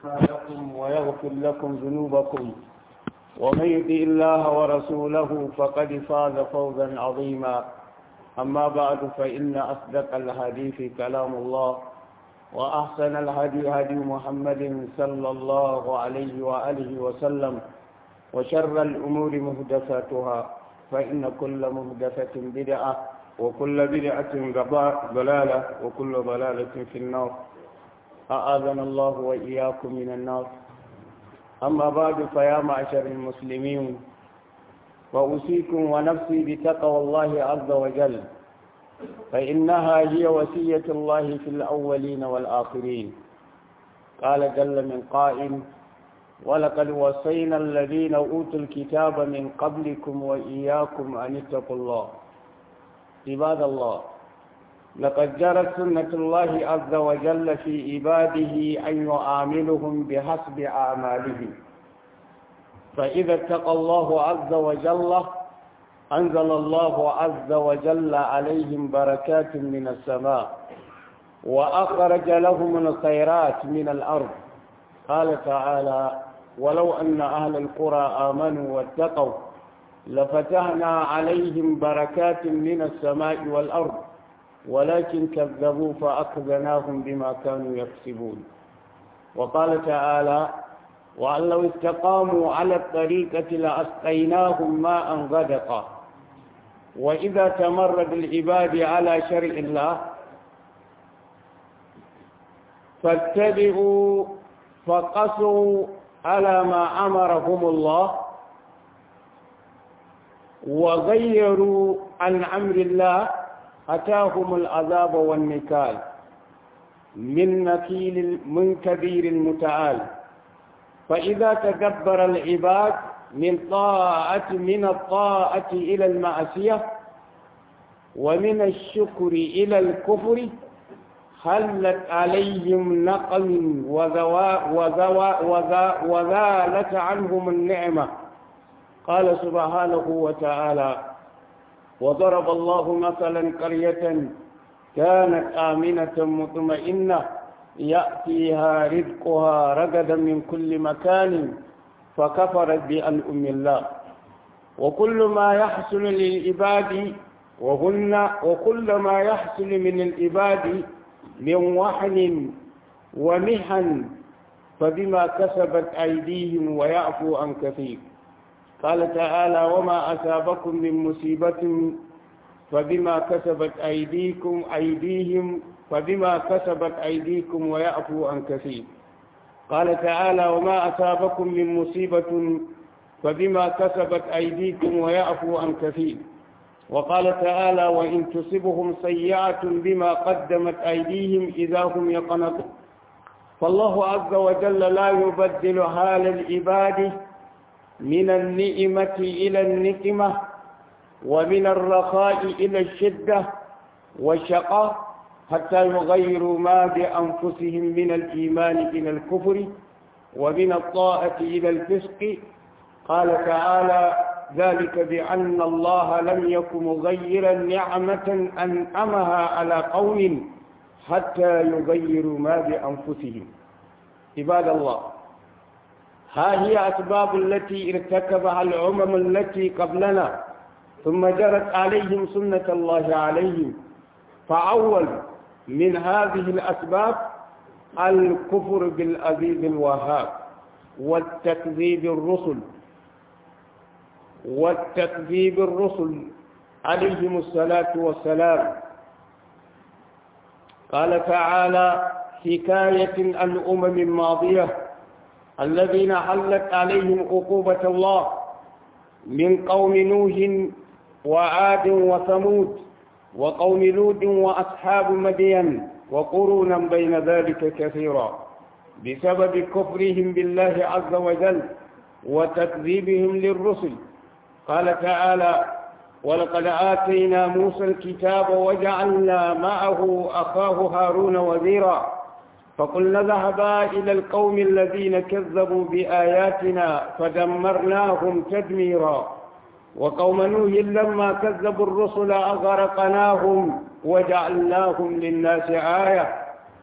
لكم ويغفر لكم ذنوبكم ومن يطع الله ورسوله فقد فاز فوزا عظيما أما بعد فإن أصدق الحديث كلام الله وأحسن الهدي هدي محمد صلى الله عليه وآله وسلم وشر الأمور مهدفاتها فإن كل مهدفة بدعة وكل بدعة ضلالة وكل ضلالة في النار أعاذنا الله وإياكم من النار أما بعد فيا معشر المسلمين وأوصيكم ونفسي بتقوى الله عز وجل فإنها هي وصية الله في الأولين والآخرين قال جل من قائل ولقد وصينا الذين أوتوا الكتاب من قبلكم وإياكم أن اتقوا الله عباد الله لقد جرت سنة الله عز وجل في عباده أن يعاملهم بحسب أعمالهم فإذا اتقى الله عز وجل أنزل الله عز وجل عليهم بركات من السماء وأخرج لهم الخيرات من الأرض قال تعالى ولو أن أهل القرى آمنوا واتقوا لفتحنا عليهم بركات من السماء والأرض ولكن كذبوا فأخذناهم بما كانوا يكسبون وقال تعالى وأن لو استقاموا على الطريقة لأسقيناهم ماء غدقا وإذا تمرد العباد على شرع الله فاتبعوا فقصوا على ما أمرهم الله وغيروا عن أمر الله أتاهم العذاب والنكال من نكيل من كبير المتعال فإذا تكبر العباد من طاعة من الطاعة إلى المعصية ومن الشكر إلى الكفر حلت عليهم نقم وزوا وزوا وزا وزالت عنهم النعمة قال سبحانه وتعالى وضرب الله مثلا قرية كانت آمنة مطمئنة يأتيها رزقها رغدا من كل مكان فكفرت بأنعم الله وكل ما يحصل للعباد وهن وكل ما يحصل من العباد من وحن ومحن فبما كسبت أيديهم ويعفو عن كثير قال تعالى وما أصابكم من مصيبة فبما كسبت أيديكم أيديهم فبما كسبت أيديكم ويعفو عن كثير قال تعالى وما أصابكم من مصيبة فبما كسبت أيديكم ويعفو عن كثير وقال تعالى وإن تصبهم سيئة بما قدمت أيديهم إذا هم يقنطون فالله عز وجل لا يبدل حال العباد من النئمة إلى النقمة ومن الرخاء إلى الشدة والشقاء حتى يغيروا ما بأنفسهم من الإيمان إلى الكفر ومن الطاعة إلى الفسق قال تعالى ذلك بأن الله لم يكن مغيرا نعمة أنعمها على قوم حتى يغيروا ما بأنفسهم عباد الله ها هي أسباب التي ارتكبها الأمم التي قبلنا ثم جرت عليهم سنة الله عليهم فأول من هذه الأسباب الكفر بالعزيز الوهاب والتكذيب الرسل والتكذيب الرسل عليهم الصلاة والسلام قال تعالى حكاية عن أمم ماضية الذين حلت عليهم عقوبة الله من قوم نوح وعاد وثمود وقوم لود وأصحاب مدين وقرونا بين ذلك كثيرا بسبب كفرهم بالله عز وجل وتكذيبهم للرسل قال تعالى ولقد آتينا موسى الكتاب وجعلنا معه أخاه هارون وزيرا فقلنا ذهبا إلى القوم الذين كذبوا بآياتنا فدمرناهم تدميرا وقوم نوح لما كذبوا الرسل أغرقناهم وجعلناهم للناس آية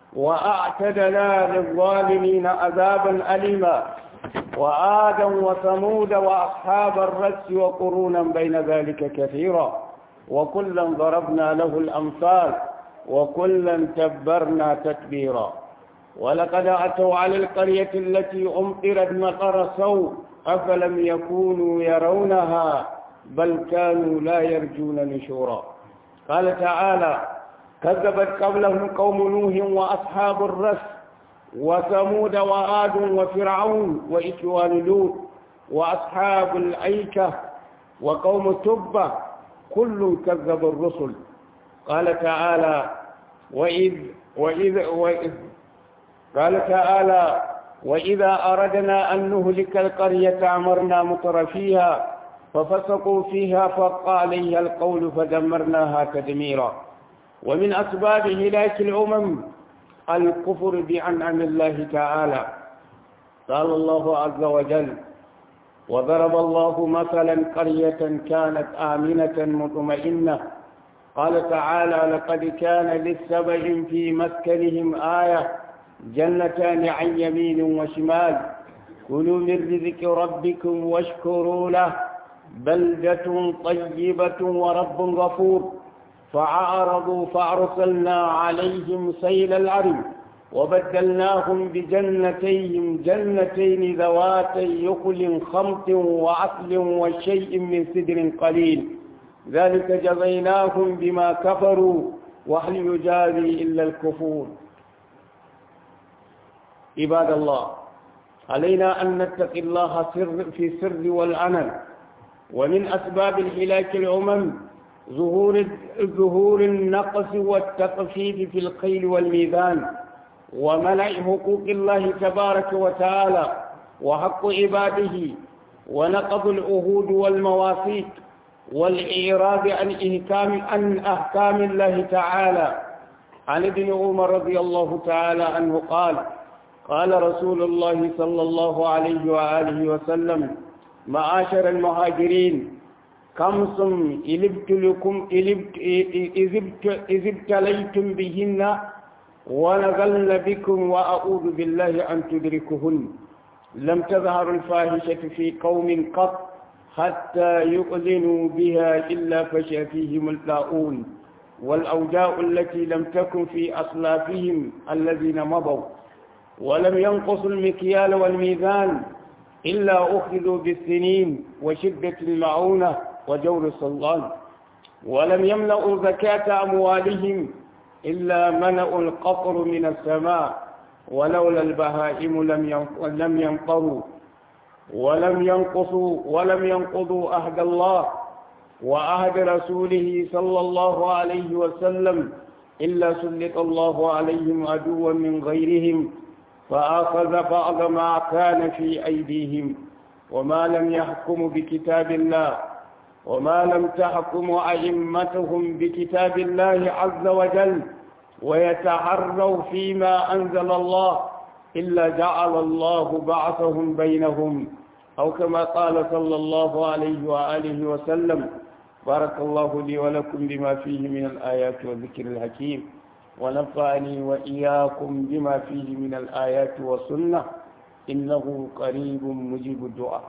وأعتدنا للظالمين عذابا أليما وآدا وثمود وأصحاب الرس وقرونا بين ذلك كثيرا وكلا ضربنا له الأمثال وكلا تبرنا تتبيرا ولقد أتوا على القرية التي أمطرت مطر سوء أفلم يكونوا يرونها بل كانوا لا يرجون نشورا قال تعالى كذبت قبلهم قوم نوح وأصحاب الرس وثمود وعاد وفرعون وإخوان لوط وأصحاب الأيكة وقوم تبة كل كذب الرسل قال تعالى وإذ وإذ وإذ قال تعالى وإذا أردنا أن نهلك القرية أمرنا مطر فيها ففسقوا فيها فق عليها القول فدمرناها تدميرا ومن أسباب هلاك الأمم الكفر بأنعم الله تعالى قال الله عز وجل وضرب الله مثلا قرية كانت آمنة مطمئنة قال تعالى لقد كان للسبع في مسكنهم آية جنتان عن يمين وشمال كلوا من رزق ربكم واشكروا له بلدة طيبة ورب غفور فعارضوا فأرسلنا عليهم سيل العرم وبدلناهم بجنتيهم جنتين ذواتي يقل خمط وعسل وشيء من سدر قليل ذلك جزيناهم بما كفروا وهل يجازي إلا الكفور عباد الله علينا أن نتقي الله سر في السر والعمل ومن أسباب الهلاك الأمم ظهور ظهور النقص والتطفيف في القيل والميزان ومنع حقوق الله تبارك وتعالى وحق عباده ونقض العهود والمواثيق والإعراض عن إحكام عن أحكام الله تعالى عن ابن عمر رضي الله تعالى عنه قال قال رسول الله صلى الله عليه وآله وسلم معاشر المهاجرين خمس إذ ابتليتم بهن ونزلن بكم وأعوذ بالله أن تدركهن لم تظهر الفاحشة في قوم قط حتى يؤذنوا بها إلا فشى فيهم اللاؤون والأوجاء التي لم تكن في أصلافهم الذين مضوا ولم ينقصوا المكيال والميزان إلا أخذوا بالسنين وشدة المعونة وجور السلطان ولم يملأوا زكاة أموالهم إلا منأوا القطر من السماء ولولا البهائم لم لم ينقروا ولم ينقصوا ولم ينقضوا عهد الله وعهد رسوله صلى الله عليه وسلم إلا سلط الله عليهم عدوا من غيرهم فأخذ بعض ما كان في أيديهم وما لم يحكموا بكتاب الله وما لم تحكم أئمتهم بكتاب الله عز وجل ويتعروا فيما أنزل الله إلا جعل الله بعثهم بينهم أو كما قال صلى الله عليه وآله وسلم بارك الله لي ولكم بما فيه من الآيات والذكر الحكيم ونفعني وإياكم بما فيه من الآيات والسنة إنه قريب مجيب الدعاء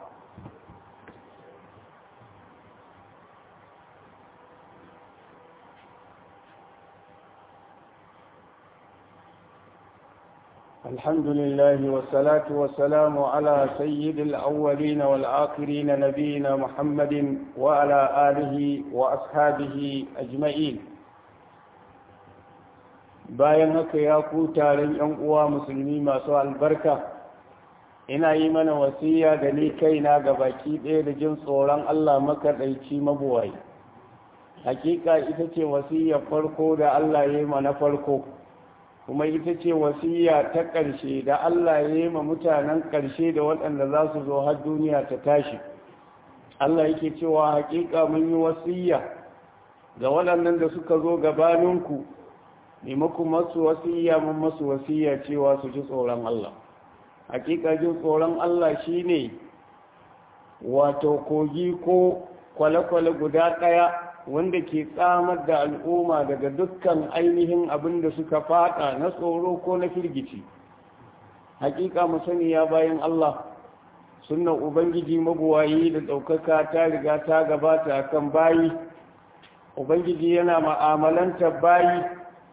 الحمد لله والصلاة والسلام على سيد الأولين والآخرين نبينا محمد وعلى آله وأصحابه أجمعين bayan haka ya ku taron ‘yan uwa musulmi masu albarka ina yi mana wasiya da ni kaina ga baki ɗaya da jin tsoron Allah makaɗaici mabuwai hakika ita ce wasiya farko da Allah ya yi mana farko kuma ita ce wasiya ta ƙarshe da Allah ya yi ma mutanen ƙarshe da waɗanda za su zo har duniya ta tashi Allah yake cewa hakika mun yi wasiya ga waɗannan da suka zo gabaninku maimakon masu wasiya mun masu wasiya cewa su ji tsoron Allah hakika jin tsoron Allah shine wato kogi ko kwale-kwale guda ɗaya wanda ke tsamar da al'umma daga dukkan ainihin abin da suka fada na tsoro ko na firgici hakika mu sani ya bayan Allah sunnan ubangiji mabuwayi da ɗaukaka ta riga ta gabata kan bayi ubangiji yana ma'amalanta bayi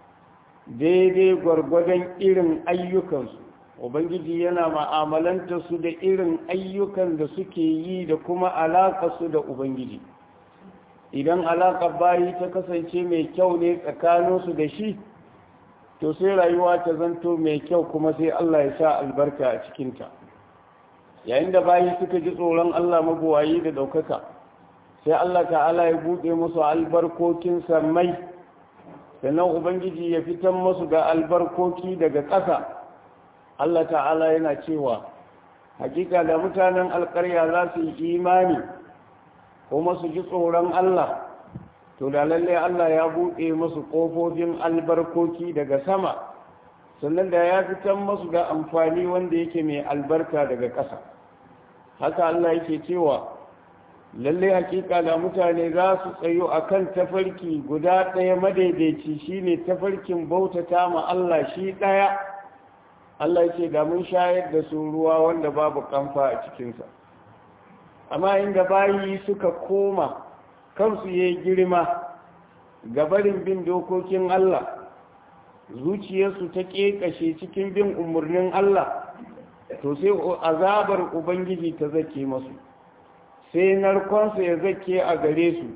daidai gwargwadon irin ayyukansu ubangiji yana ma'amalanta su da irin ayyukan da suke yi da kuma su da ubangiji idan alaƙar bayi ta kasance mai kyau ne tsakaninsu da shi to sai rayuwa ta zanto mai kyau kuma sai Allah ya sa albarka a cikinta yayin da bayi suka ji tsoron Allah mabuwayi da ɗaukaka sai Allah ta'ala ya buɗe musu albarkokin sammai sannan ubangiji ya fitan musu ga albarkoki daga ƙasa Allah ta'ala yana cewa hakika da mutanen alƙarya za su yi imani kuma su ji tsoron Allah to da lalle Allah ya buɗe musu ƙofofin albarkoki daga sama sannan da ya fitan musu ga amfani wanda yake mai albarka daga ƙasa haka Allah yake cewa lalle hakika da mutane za su tsayo akan tafarki guda ɗaya madaidaici shine tafarkin bautata ma Allah shi ɗaya Allah yake da mun shayar da su ruwa wanda babu kamfa a cikinsa amma inda bayi suka koma kansu ya girma gabarin bin dokokin Allah zuciyarsu ta ƙeƙashe cikin bin umarnin Allah to sai azabar ubangiji ta zake masu sai narkonsa ya zake a gare su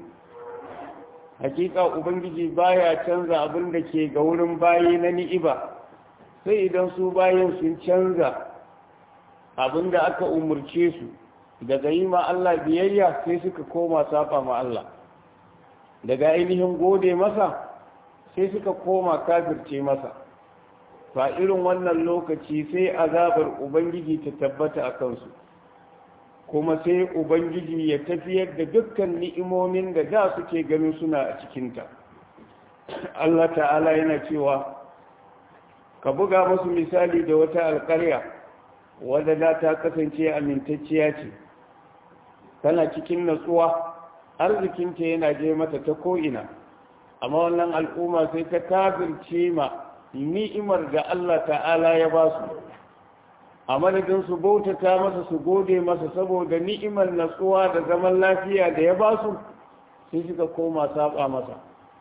hakika ubangiji baya canza abin da ke ga wurin bayi na ni'iba sai idan su bayan sun canza abin da aka umarce su daga yi ma Allah biyayya sai suka koma saba ma Allah daga ainihin gode masa sai suka koma kafirce masa fa irin wannan lokaci sai azabar ubangiji ta tabbata a kansu kuma sai ubangiji ya tafiyar da dukkan ni'imomin da da suke ganin suna a cikinta Allah ta'ala yana cewa ka buga musu misali da wata alƙarya wadda da ta kasance amintacciya ce tana cikin natsuwa arzikinta yana je mata ta ko'ina amma wannan al'umma sai ta kafirce ma ni'imar da Allah ta'ala ya ba su a madadin su bautata masa su gode masa saboda ni'imar natsuwa da zaman lafiya da ya ba su sai suka koma saba masa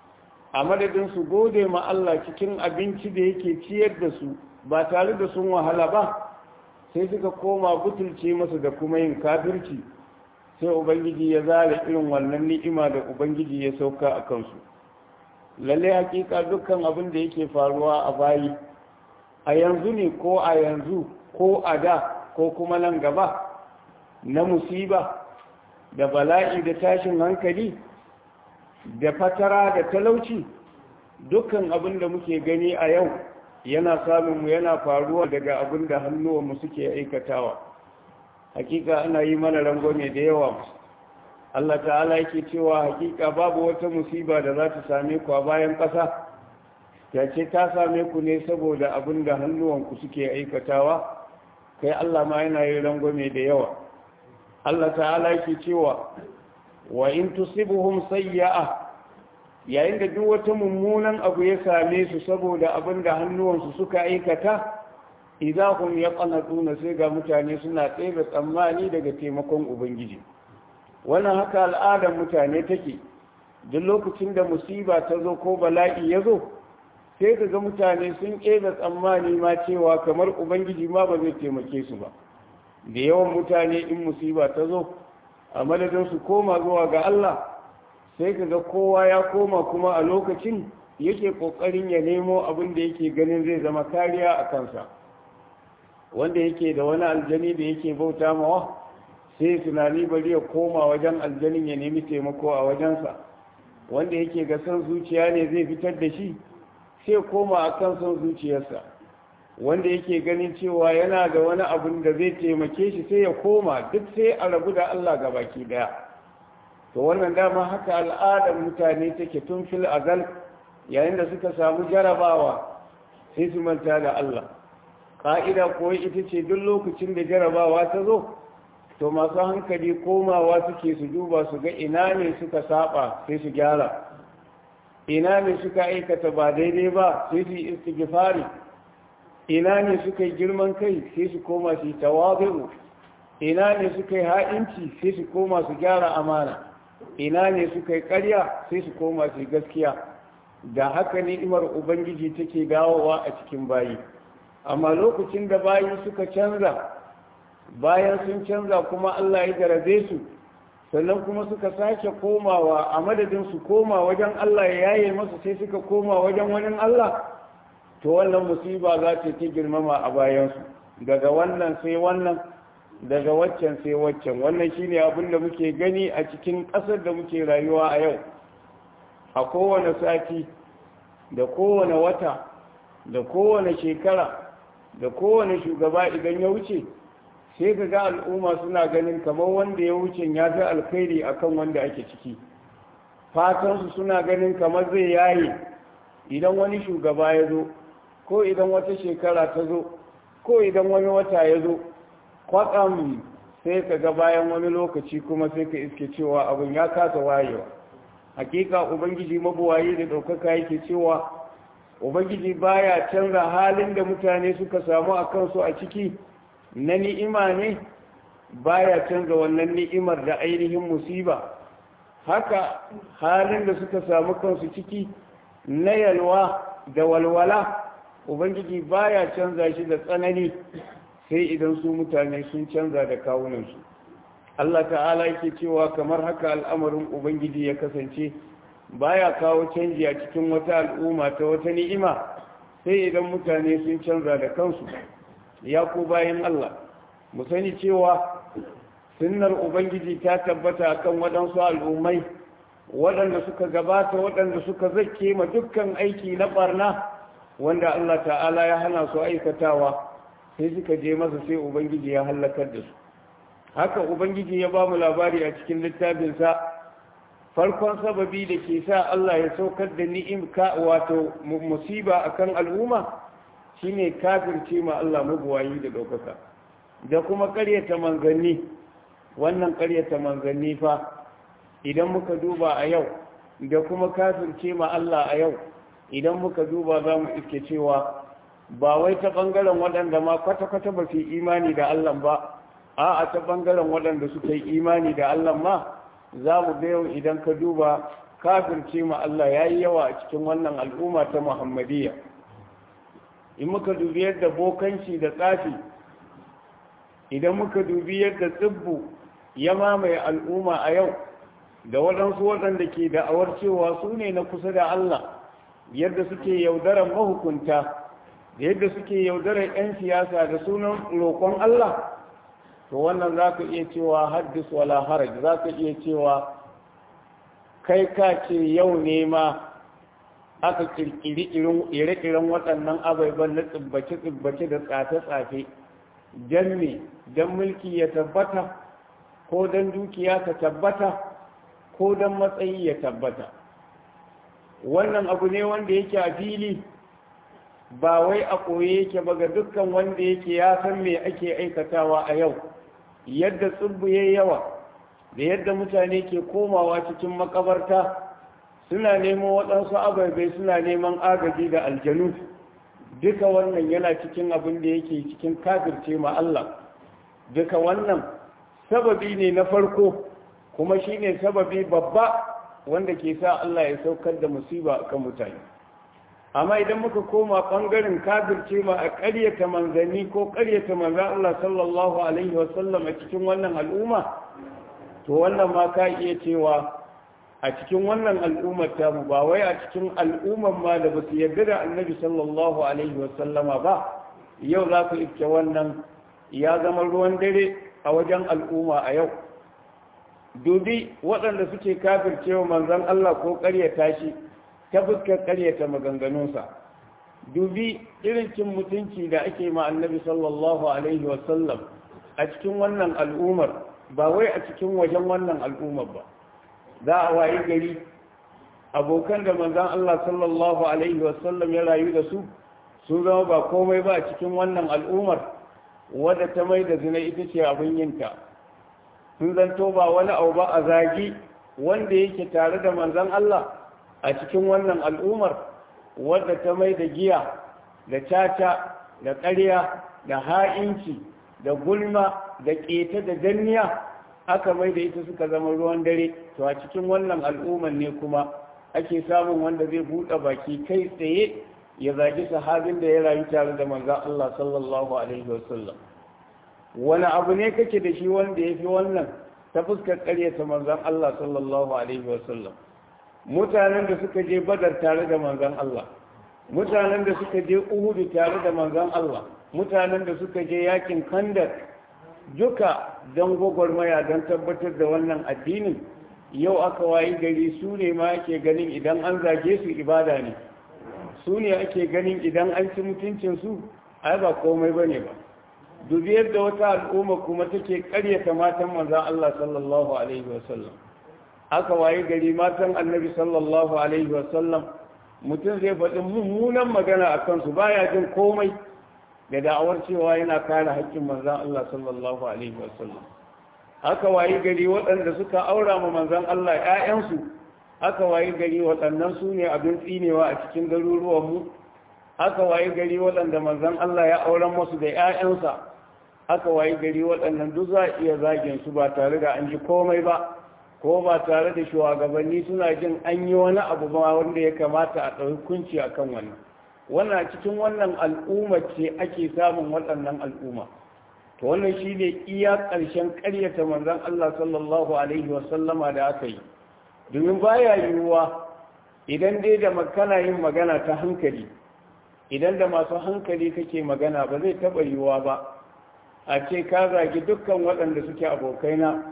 a madadin su gode ma Allah cikin abinci da yake ciyar da su ba tare da sun wahala ba sai suka koma butulce masa da kuma yin kafirci sai ubangiji ya zara irin wannan ni'ima da ubangiji ya sauka a kansu lalle hakika dukkan abin da yake faruwa a bayi a yanzu ne ko a yanzu ko a da ko kuma nan gaba na musiba da bala'i da tashin hankali da fatara da talauci dukkan abin da muke gani a yau yana samun mu yana faruwa daga abin da hannuwanmu suke aikatawa hakika ana yi mana rangwame da yawa Allah ta'ala yake cewa hakika babu wata musiba da za ta same ku a bayan ƙasa ya ce ta same ku ne saboda abin da hannuwanku suke aikatawa kai Allah ma yana yi rangwame da yawa Allah ta'ala yake cewa wa in tusibuhum sayya'a yayin da duk wata mummunan abu ya same su saboda abin da hannuwansu suka aikata idahum yaqnatuna sai ga mutane suna tsere tsammani daga taimakon ubangiji wannan haka al'adar mutane take duk lokacin da musiba ta zo ko bala'i ya zo sai ga mutane sun ƙebe tsammani ma cewa kamar ubangiji ma ba zai taimake su ba da yawan mutane in musiba ta zo a madadin su koma zuwa ga Allah sai ka ga kowa ya koma kuma a lokacin yake ƙoƙarin ya nemo abin da yake ganin zai zama kariya a kansa wanda yake da wani aljani da yake bauta mawa sai tunani bari ya koma wajen aljanin ya nemi taimako a wajensa wanda yake ga son zuciya ne zai fitar da shi sai koma a kan son zuciyarsa wanda yake ganin cewa yana da wani abun da zai taimake shi sai ya koma duk sai a rabu da Allah ga baki daya to wannan dama haka al'adar mutane take tun fil azal yayin da suka samu jarabawa sai su manta da Allah ƙa'ida ko ita ce duk lokacin da jarabawa ta zo to masu hankali komawa suke su duba su ga ina ne suka saba sai su gyara ina ne suka aikata ba daidai ba sai su yi istighfari ina ne suka yi girman kai sai su koma su yi tawazu ina ne suka yi ha'inci sai su koma su gyara amana ina ne suka yi ƙarya sai su koma su yi gaskiya da haka ni'imar ubangiji take dawowa a cikin bayi amma lokacin da bayi suka canza bayan sun canza kuma Allah ya garabe su sannan kuma suka sake komawa a madadin su koma wajen Allah ya yaye masu sai suka koma wajen wani Allah to wannan musiba za ta ta girmama a bayansu daga wannan sai wannan daga waccan sai waccan wannan shine abin da muke gani a cikin ƙasar da muke rayuwa a yau a kowane sati da kowane wata da kowane shekara da kowane shugaba idan ya wuce sai ka ga al'umma suna ganin kamar wanda ya wuce ya fi alkhairi akan wanda ake ciki fatansu suna ganin kamar zai yaye idan wani shugaba ya zo ko idan wata shekara ta zo ko idan wani wata ya zo kwatsam sai ka ga bayan wani lokaci kuma sai ka iske cewa abin ya kasa wayewa hakika ubangiji mabuwayi da ɗaukaka yake cewa ubangiji baya canza halin da mutane suka samu a kansu a ciki na ni'ima ne baya canza wannan ni'imar da ainihin musiba haka halin da suka samu kansu ciki na yalwa da walwala ubangiji baya canza shi da tsanani sai idan su mutane sun canza da kawunansu Allah ta'ala yake cewa kamar haka al'amarin ubangiji ya kasance baya kawo canji a cikin wata al'umma ta wata ni'ima sai idan mutane sun canza da kansu ya ku bayan Allah mu sani cewa sunnar ubangiji ta tabbata kan waɗansu al'ummai waɗanda suka gabata waɗanda suka zake ma dukkan aiki na ɓarna wanda Allah ta'ala ya hana su aikatawa sai suka je masa sai ubangiji ya hallakar da su haka ubangiji ya ba mu labari a cikin littafinsa farkon sababi da ke sa Allah ya saukar da ni'imka wato musiba akan al'umma shine kafirce ma Allah mabuwayi da ɗaukaka da kuma ƙaryata manzanni wannan ƙaryata manzanni fa idan muka duba a yau da kuma kafirce ma Allah a yau idan muka duba za mu iske cewa ba wai ta ɓangaren waɗanda ma kwata-kwata ba su yi imani da Allah ba a a ta ɓangaren waɗanda suka yi imani da Allah ma za mu ga yau idan ka duba kafirce ma Allah ya yi yawa a cikin wannan al'umma ta Muhammadiyya in muka dubi yadda bokanci da tsafi idan muka dubi yadda tsibbu ya mamaye al'umma a yau da waɗansu waɗanda ke da'awar cewa su ne na kusa da Allah yadda suke yaudarar mahukunta da yadda suke yaudarar 'yan siyasa da sunan roƙon Allah to wannan za ka iya cewa haddis wala haraj za ka iya cewa kai ka ce yau ne ma aka kirkiri ire-iren waɗannan abaiban na tsibbace-tsibbace da tsafe-tsafe don me don mulki ya tabbata ko don dukiya ta tabbata ko don matsayi ya tabbata wannan abu ne wanda yake a fili ba wai a koye yake ba ga dukkan wanda yake ya san me ake aikatawa a yau yadda tsibbu ya yawa da yadda mutane ke komawa cikin makabarta suna neman waɗansu ababai suna neman agaji da aljanu duka wannan yana cikin abin da yake cikin kafirce ma Allah duka wannan sababi ne na farko kuma shine sababi babba wanda ke sa Allah ya saukar da musiba kan mutane amma idan muka koma ɓangaren kafirce ma a ƙaryata manzanni ko ƙaryata manzan Allah sallallahu alaihi wasallam a cikin wannan al'umma to wannan ma ka iya cewa a cikin wannan al'ummar tamu ba wai a cikin al'ummar ma da ba su yarda da annabi sallallahu alaihi wasallama ba yau za ku iske wannan ya zama ruwan dare a wajen al'umma a yau dubi waɗanda suke kafircewa manzan Allah ko ƙaryata shi ta fuskar ƙaryata maganganunsa dubi irin cin mutunci da ake ma annabi sallallahu alaihi wasallam a cikin wannan al'ummar ba wai a cikin wajen wannan al'ummar ba za a wayi gari abokan da manzan Allah sallallahu alaihi wasallam ya rayu da su sun zama ba komai ba a cikin wannan al'ummar wadda ta mai da zina ita ce abin yinta sun zanto ba wani abu ba a zagi wanda yake tare da manzon Allah a cikin wannan al'ummar wadda ta mai da giya da caca da ƙarya da ha'inci da gulma da ƙeta da danniya aka mai da ita suka zama ruwan dare to a cikin wannan al'ummar ne kuma ake samun wanda zai buɗe baki kai tsaye ya zagi sahabin da ya rayu tare da manzan Allah sallallahu alaihi wasallam wani abu ne kake da shi wanda ya fi wannan ta fuskar ƙaryata manzan Allah sallallahu alaihi wasallam mutanen da suka je badar tare da manzan Allah mutanen da suka je uhudu tare da manzan Allah mutanen da suka je yakin kandar duka don gwagwarmaya don tabbatar da wannan addinin yau aka wayi gari su ne ma ake ganin idan an zage su ibada ne su ne ake ganin idan an ci mutuncinsu ai ba komai ba ne ba dubi yadda wata al'umma kuma take karyata matan manzan Allah sallallahu alaihi wasallam aka wayi gari matan annabi sallallahu alaihi wasallam mutum zai faɗi mummunan magana a kansu baya jin komai da da'awar cewa yana kare haƙƙin manzan Allah sallallahu alaihi wasallam aka wayi gari waɗanda suka aura ma manzan Allah ‘ya'yansu aka wayi gari waɗannan su ne abin tsinewa a cikin garuruwanmu aka wayi gari waɗanda manzan Allah ya auren masu da ‘ya'yansa aka wayi gari waɗannan duk za a iya zagin su ba tare da an ji komai ba ko ba tare da shugabanni suna jin an yi wani abu ba wanda ya kamata a ɗauki kunci a kan wannan wannan cikin wannan al'umma ce ake samun waɗannan al'umma to wannan shi ne iya ƙarshen ƙaryata manzon Allah sallallahu alaihi wasallama da aka yi domin baya yiwuwa idan dai da makana yin magana ta hankali idan da masu hankali kake magana ba zai taɓa yiwuwa ba a ce ka zagi dukkan waɗanda suke abokaina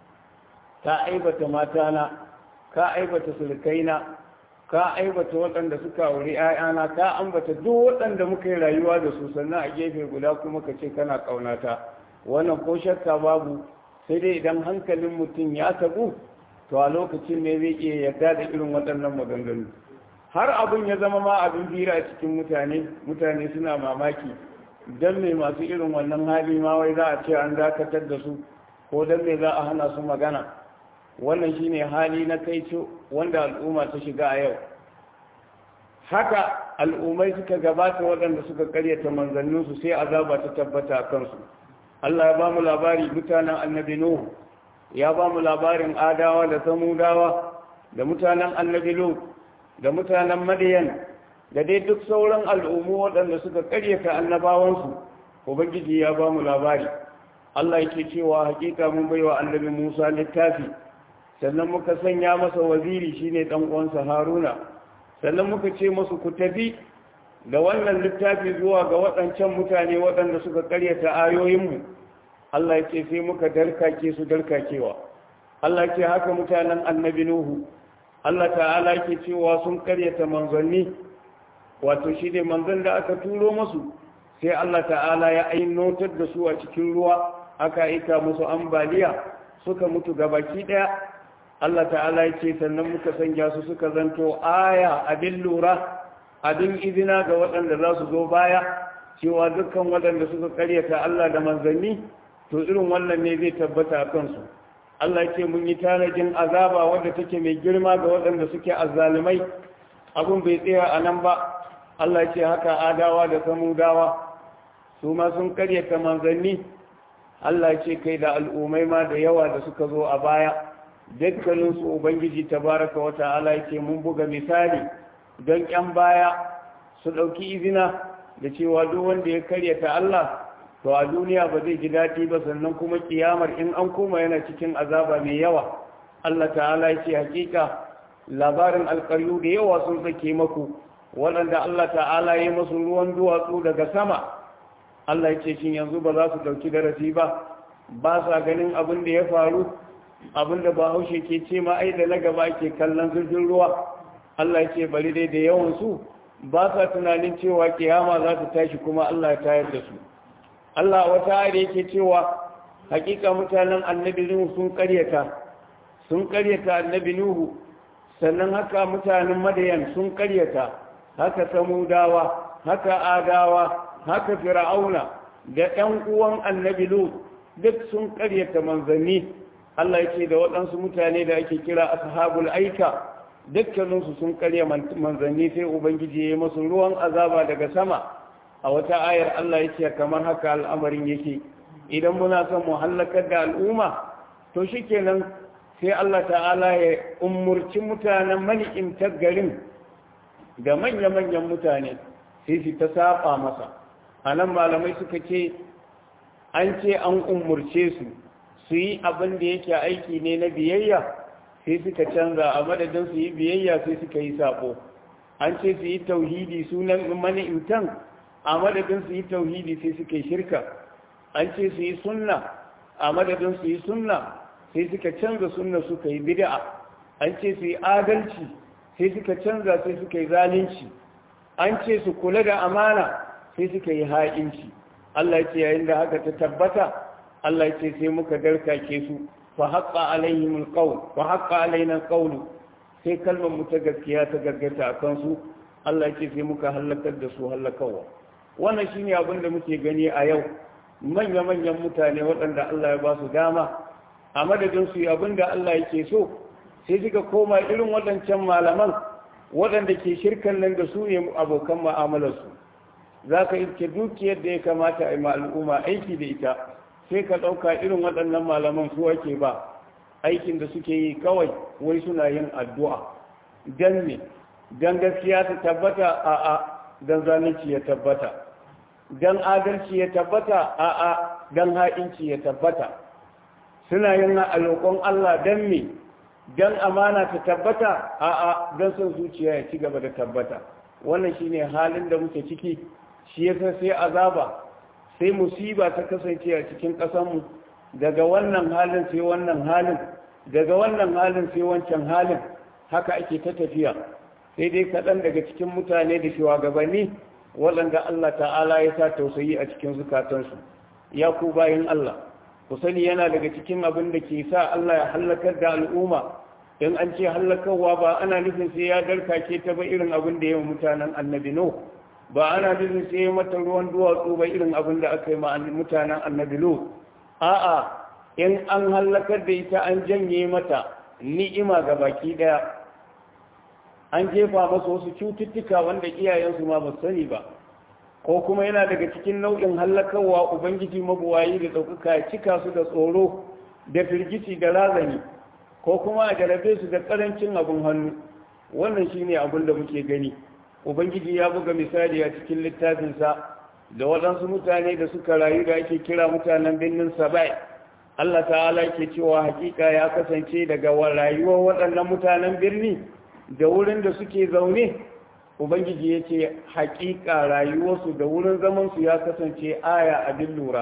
ka aibata matana ka aibata sulkaina ka aibata waɗanda suka auri ‘ya'yana ka ambata duk waɗanda muka yi rayuwa da su sannan a gefe guda kuma ka ce kana ƙaunata wannan ko shakka babu sai dai idan hankalin mutum ya tabu to a lokacin ne zai iya yarda da irin waɗannan maganganu har abin ya zama ma abin bira a cikin mutane mutane suna mamaki don me masu irin wannan hali ma wai za a ce an dakatar da su ko don me za a hana su magana wannan shine hali na kaico wanda al'umma ta shiga a yau haka al'ummai suka gabata waɗanda suka karyata manzanninsu sai azaba ta tabbata a kansu Allah ya ba mu labari mutanen annabi Nuhu ya ba mu labarin adawa da samudawa da mutanen annabi Lut da mutanen Madiyan da dai duk sauran al'ummu waɗanda suka karyata annabawansu ubangiji ya ba mu labari Allah yake cewa hakika mun baiwa annabi Musa littafi sannan muka sanya masa waziri shine dan uwansa Haruna sannan muka ce masu ku tafi da wannan littafi zuwa ga waɗancan mutane waɗanda suka karyata ayoyinmu Allah ya ce sai muka darkake su darkakewa Allah ya ce haka mutanen annabi Nuhu Allah ta'ala ke cewa sun karyata manzanni wato shi ne manzon da aka turo masu sai Allah ta'ala ya ainotar da su a cikin ruwa aka aika musu ambaliya suka mutu gabaki daya Allah ta'ala ya ce sannan muka sanya su suka zanto aya abin lura abin izina ga waɗanda za su zo baya cewa dukkan waɗanda suka karyata Allah da manzanni to irin wannan ne zai tabbata a kansu Allah ya ce mun yi tanajin azaba wadda take mai girma ga waɗanda suke azzalumai abin bai tsaya a nan ba Allah ya ce haka adawa da samudawa su ma sun karyata manzanni Allah ya ce kai da al'ummai ma da yawa da suka zo a baya dukkaninsu ubangiji tabaraka wa ta'ala yake mun buga misali don ƴan baya su ɗauki izina da cewa duk wanda ya karyata Allah to a duniya ba zai ji daɗi ba sannan kuma kiyamar in an koma yana cikin azaba mai yawa Allah ta'ala yake hakika labarin alƙaryu da yawa sun sake maku waɗanda Allah ta'ala ya masu ruwan duwatsu daga sama Allah yake shin yanzu ba za su ɗauki darasi ba ba sa ganin abin da ya faru abinda ba haushe ke ce ma ai da na gaba ke kallon zurfin ruwa Allah ce bari dai da yawan su ba sa tunanin cewa kiyama za ta tashi kuma Allah ya tayar da su Allah wata ayar yake cewa hakika mutanen annabi Nuhu sun karyata sun karyata annabi Nuhu sannan haka mutanen Madayan sun karyata haka Samudawa haka Adawa haka Fir'auna da ɗan uwan annabi Lut duk sun karyata manzanni Allah ya ce da waɗansu mutane da ake kira ashabul aika dukkaninsu sun karya manzanni sai ubangiji ya yi masu ruwan azaba daga sama a wata ayar Allah ya ce kamar haka al'amarin yake idan muna son mu hallakar da al'umma to shikenan sai Allah ta'ala ya umurci mutanen mani'imtar garin da manya-manyan mutane sai su ta saba masa a nan malamai suka ce an ce an umurce su su yi abin da yake aiki ne na biyayya sai suka canza a madadin su yi biyayya sai suka yi sabo an ce su yi tauhidi sunan mani'imtan a madadin su yi tauhidi sai suka yi shirka an ce su yi sunna a madadin su yi sunna sai suka canza sunna suka yi bid'a an ce su yi adalci sai suka canza sai suka yi zalunci an ce su kula da amana sai suka yi ha'inci Allah ce yayin da haka ta tabbata Allah ce sai muka darkake su fa haqqa alaihim alqawl fa haqqa alaina alqawl sai kalmar mu ta gaskiya ta gargata akan su Allah ce sai muka halakar da su halakawa wannan shine abin da muke gani a yau manya-manyan mutane waɗanda Allah ya ba su dama a madadin su abin da Allah yake so sai suka koma irin waɗancan malaman waɗanda ke shirkan nan da su ne abokan ma'amalarsu za ka iske dukiyar da ya kamata a yi al'umma aiki da ita sai ka ɗauka irin waɗannan malaman su ake ba aikin da suke yi kawai wai suna yin addu'a don ne don gaskiya ta tabbata a a don zalunci ya tabbata don adalci ya tabbata a a don ha'inci ya tabbata suna yin alokon Allah don me don amana ta tabbata a a don son zuciya ya ci gaba da tabbata wannan shine halin da muke ciki shi yasa sai azaba sai musiba ta kasance a cikin ƙasanmu daga wannan halin sai wannan halin daga wannan halin sai wancan halin haka ake ta tafiya sai dai kaɗan daga cikin mutane da shugabanni waɗanda Allah ta'ala ya sa tausayi a cikin zukatansu ya ku bayan Allah ku sani yana daga cikin abin da ke sa Allah ya hallakar da al'umma in an ce hallakarwa ba ana nufin sai ya darkake ta ba irin abin da yawan mutanen annabi no ba ana nufin sai ya mata ruwan duwatsu ba irin abin da aka yi ma mutanen annabi lo a'a in an hallakar da ita an janye mata ni'ima ga baki daya an jefa masa wasu cututtuka wanda iyayensu ma ba sani ba ko kuma yana daga cikin nau'in hallakarwa ubangiji mabuwayi da ɗaukaka ya cika su da tsoro da firgici da razani ko kuma a jarabe su da ƙarancin abin hannu wannan shine abin da muke gani ubangiji ya buga misali a cikin littafinsa da waɗansu mutane da suka rayu da ake kira mutanen birnin sabai Allah ta'ala ke cewa hakika ya kasance daga rayuwar waɗannan mutanen birni da wurin da suke zaune ubangiji ya ce hakika rayuwarsu da wurin zamansu ya kasance aya abin lura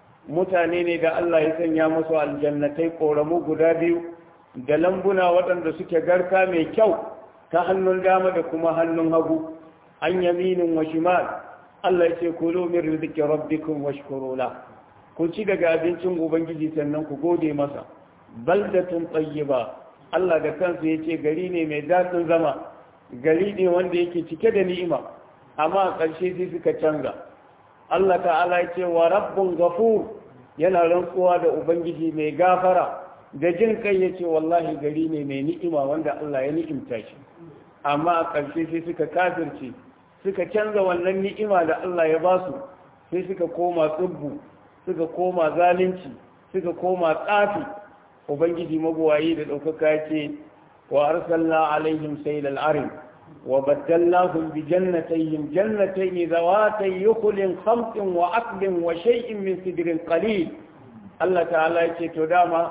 mutane ne da Allah ya sanya masu aljannatai ƙoramu guda biyu da lambuna waɗanda suke garka mai kyau ta hannun dama da kuma hannun hagu an yaminin wa shimal Allah ya ce kulu min rizqi rabbikum washkuru la ku ci daga abincin ubangiji sannan ku gode masa baldatun tayyiba Allah da kansa yace gari ne mai dadin zama gari ne wanda yake cike da ni'ima amma a ƙarshe sai suka canza Allah ta'ala ya ce wa rabbun ghafur yana rantsuwa da ubangiji mai gafara da jin kai yace wallahi gari ne mai ni'ima wanda Allah ya ni'imta shi amma a ƙarshe sai suka kafirce suka canza wannan ni'ima da Allah ya ba su sai suka koma tsubbu suka koma zalunci suka koma tsafi ubangiji mabuwayi da ɗaukaka ya ce wa arsalna alaihim saylal arim wa baddalnahum bi jannatayhim jannatayn zawatay yukhlin khamsin wa aqlin wa shay'in min sidrin qalil Allah ta'ala ya ce to dama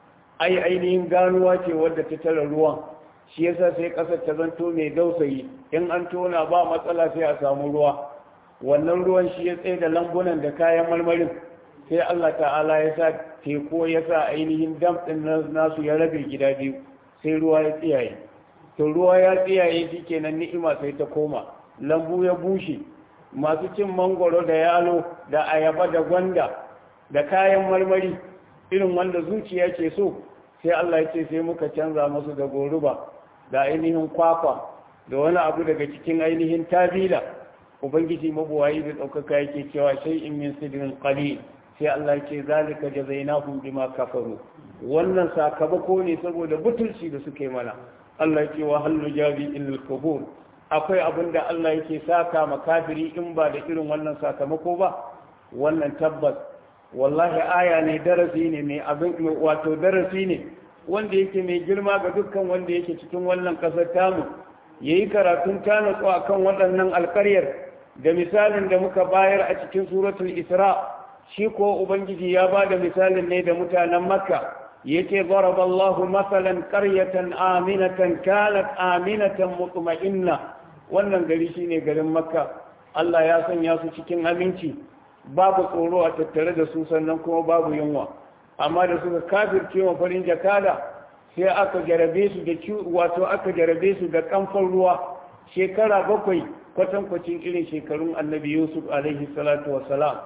ai ainihin ganuwa ce wadda ta tara ruwan shi yasa sai kasar ta zanto mai dausayi in an tona ba matsala sai a samu ruwa wannan ruwan shi ya tsaye da lambunan da kayan marmarin sai Allah ta'ala ya sa teku ya sa ainihin dam din nasu ya rabe gida biyu sai ruwa ya tsiyaye to ruwa ya tsiyaye shi kenan ni'ima sai ta koma lambu ya bushe masu cin mangoro da yalo da ayaba da gwanda da kayan marmari irin wanda zuciya ke so sai Allah ya ce sai muka canza masu da goruba da ainihin kwakwa da wani abu daga cikin ainihin tabila ubangiji mabuwayi da ɗaukaka yake cewa sai in min sidrin qalil sai Allah ce zalika jazainahum bima kafaru wannan sakamako ne saboda butulci da suka yi mana Allah ce wa hallu jabi illal kafur akwai abin da Allah yake saka ma kafiri in ba da irin wannan sakamako ba wannan tabbas wallahi aya ne darasi ne mai abin wato darasi ne wanda yake mai girma ga dukkan wanda yake cikin wannan kasar tamu yayi karatun tanatsu akan waɗannan alƙaryar da misalin da muka bayar a cikin suratul isra shi ko ubangiji ya ba da misalin ne da mutanen makka yace daraballahu masalan qaryatan aminatan kanat aminatan mutma'inna wannan gari shine garin makka Allah ya sanya su cikin aminci babu tsoro a tattare da su sannan kuma babu yunwa amma da suka kafirce wa farin jakada sai aka jarabe su da wato aka jarabe su da kamfan ruwa shekara bakwai kwatankwacin irin shekarun annabi yusuf alaihi salatu wassalam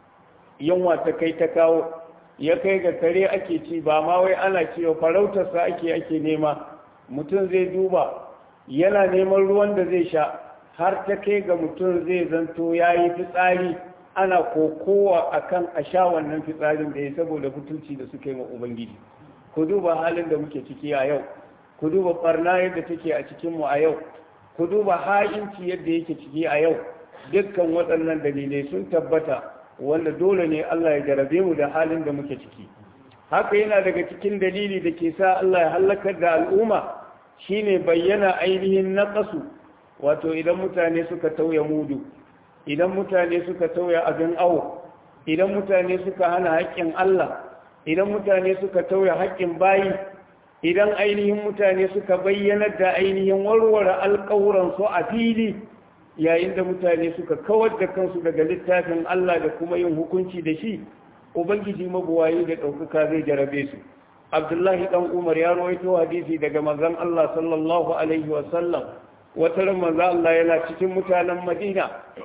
yunwa ta kai ta kawo ya kai ga kare ake ci ba ma wai ana cewa farautarsa ake ake nema mutum zai duba yana neman ruwan da zai sha har ta kai ga mutum zai zanto ya yi fitsari ana kokowa akan a sha wannan fitsarin da ya saboda butulci da suka yi wa ubangiji ku duba halin da muke ciki a yau ku duba barna yadda take a cikinmu a yau ku duba ha'inci yadda yake ciki a yau dukkan waɗannan dalilai sun tabbata wanda dole ne Allah ya jarabe mu da halin da muke ciki haka yana daga cikin dalili da ke sa Allah ya halakar da al'umma shine bayyana ainihin naqasu wato idan mutane suka tauya mudu idan mutane suka tauya abin awo idan mutane suka hana haƙƙin Allah idan mutane suka tauya haƙƙin bayi idan ainihin mutane suka bayyana da ainihin warware alƙawuransu a fili yayin da mutane suka kawar da kansu daga littafin Allah da kuma yin hukunci da shi ubangiji mabuwayi da ɗaukaka zai jarabe su abdullahi ɗan umar ya rawaito hadisi daga manzon Allah sallallahu alaihi wasallam wata ran manzon Allah yana cikin mutanen Madina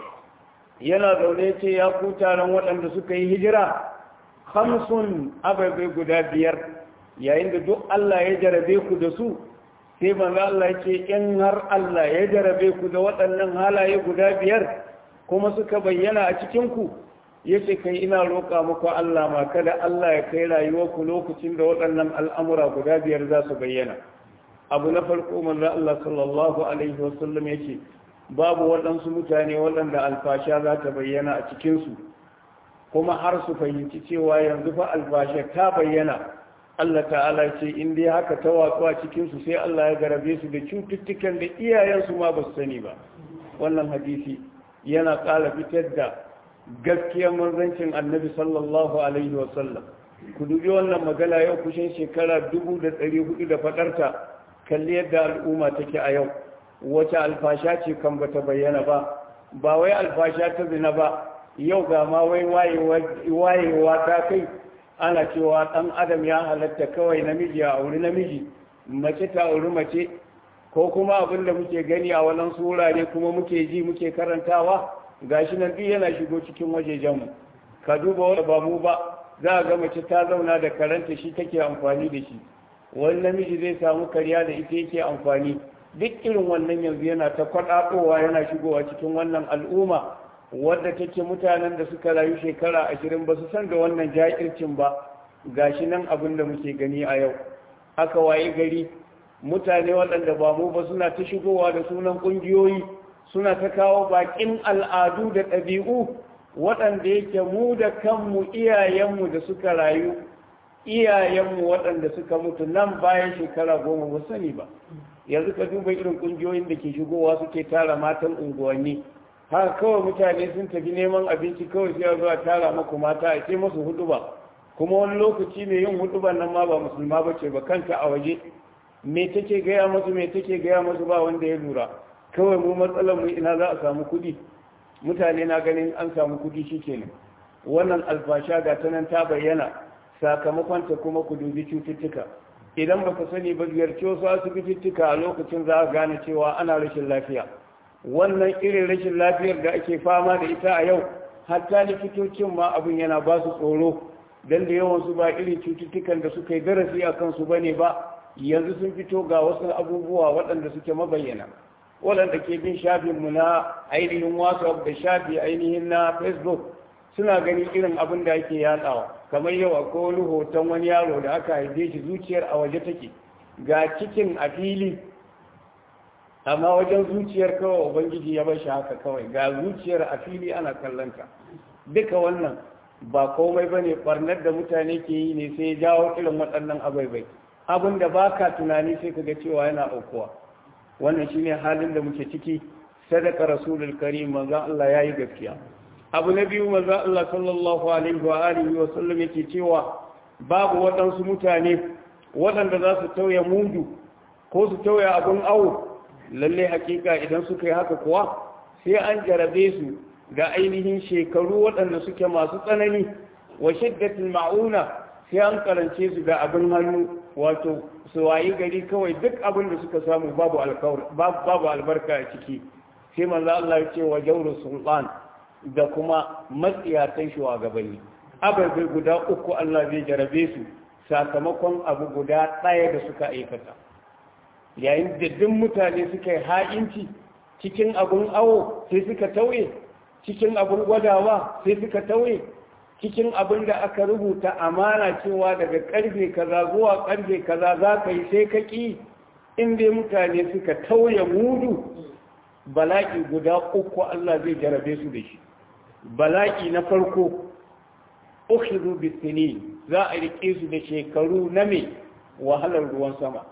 yana zaune ce ya ku taron waɗanda suka yi hijira hamsun ababai guda biyar yayin da duk Allah ya jarabe ku da su sai manzo Allah ya ce in har Allah ya jarabe ku da waɗannan halaye guda biyar kuma suka bayyana a cikin ku yace kai ina roƙa muku Allah ma kada Allah ya kai rayuwar ku lokacin da waɗannan al'amura guda biyar za su bayyana abu na farko manzo Allah sallallahu alaihi wasallam yace babu waɗansu mutane waɗanda alfasha za ta bayyana a cikin su kuma har su fahimci cewa yanzu fa alfasha ta bayyana Allah ta'ala ce in dai haka ta watsu a cikinsu sai Allah ya garabe su da cututtukan da iyayensu ma ba su sani ba wannan hadisi yana ƙara fitar da gaskiyar manzancin annabi sallallahu alaihi wasallam ku dubi wannan magana yau kushin shekara dubu da ɗari hudu da faɗarta kalli yadda al'umma take a yau wace alfasha ce kan bata bayyana ba ba wai alfasha ta zina ba yau ga ma wai wayewa ta kai ana cewa ɗan adam ya halatta kawai namiji a auri namiji mace ta auri mace ko kuma abin da muke gani a wannan wurare kuma muke ji muke karantawa gashi nan duk yana shigo cikin wajejenmu ka duba wanda ba mu ba za a ga mace ta zauna da karanta shi take amfani da shi wani namiji zai samu karya da ita yake amfani duk irin wannan yanzu yana ta kwaɗaɗowa yana shigowa cikin wannan al'umma wadda take mutanen da suka rayu shekara ashirin ba su san da wannan ja'ircin ba gashi nan abin da muke gani a yau aka waye gari mutane waɗanda ba mu ba suna ta shigowa da sunan ƙungiyoyi suna ta kawo baƙin al'adu da ɗabi'u waɗanda yake mu da kanmu iyayenmu da suka rayu iyayenmu waɗanda suka mutu nan bayan shekara goma ba sani ba yanzu ka duba irin ƙungiyoyin da ke shigowa suke tara matan unguwanni haka kawai mutane sun tafi neman abinci kawai sai zuwa tara maku mata a ce masu huduba kuma wani lokaci mai yin huduban nan ma ba musulma ba ce ba kanta a waje me take gaya masu me take gaya masu ba wanda ya lura kawai mu matsalar mu ina za a samu kuɗi mutane na ganin an samu kuɗi shikenan wannan alfasha ga ta nan ta bayyana sakamakon ta kuma ku dubi cututtuka idan ba ka sani ba ziyarci wasu asibitittuka a lokacin za a gane cewa ana rashin lafiya wannan irin rashin lafiyar da ake fama da ita a yau hatta likitocin ma abin yana ba su tsoro don da yawansu ba irin cututtukan da suka yi darasi a kansu ba ne ba yanzu sun fito ga wasu abubuwa waɗanda suke mabayyana waɗanda ke bin shafinmu na ainihin whatsapp da shafi ainihin na facebook suna ganin irin abin da ake yatsawa kamar yau akwai wani hoton wani yaro da aka haife shi zuciyar a waje take ga cikin a fili amma wajen zuciyar kawai ubangiji ya bar shi haka kawai ga zuciyar a fili ana kallonta duka wannan ba komai ba ne ɓarnar da mutane ke yi ne sai ya jawo irin waɗannan abaibai abin da ba ka tunani sai ka ga cewa yana aukuwa wannan shine halin da muke ciki sadaka rasulul karim manzon Allah yayi gaskiya abu na biyu manzon Allah sallallahu alaihi wa alihi wa sallam yake cewa babu waɗansu mutane waɗanda za su tauye mudu ko su tauye abin awo lalle hakika idan suka yi haka kuwa sai an jarabe su da ainihin shekaru waɗanda suke masu tsanani wa shiddatul ma'una sai an karance su da abin hannu wato su wayi gari kawai duk abin da suka samu babu babu albarka a ciki sai manzo Allah ya ce wa jawrul sultan da kuma matsiyatan shugabanni ababai guda uku Allah zai jarabe su sakamakon abu guda ɗaya da suka aikata yayin da duk mutane suka yi ha'inci cikin abun awo sai suka tauye cikin abun gwadawa sai suka tauye cikin abin da aka rubuta amana cewa daga karfe kaza zuwa karfe kaza za ka yi sai ka ƙi inda mutane suka tauye mudu bala'i guda uku Allah zai jarabe su da shi bala'i na farko ukhidhu bisini za a rike su da shekaru na me wahalar ruwan sama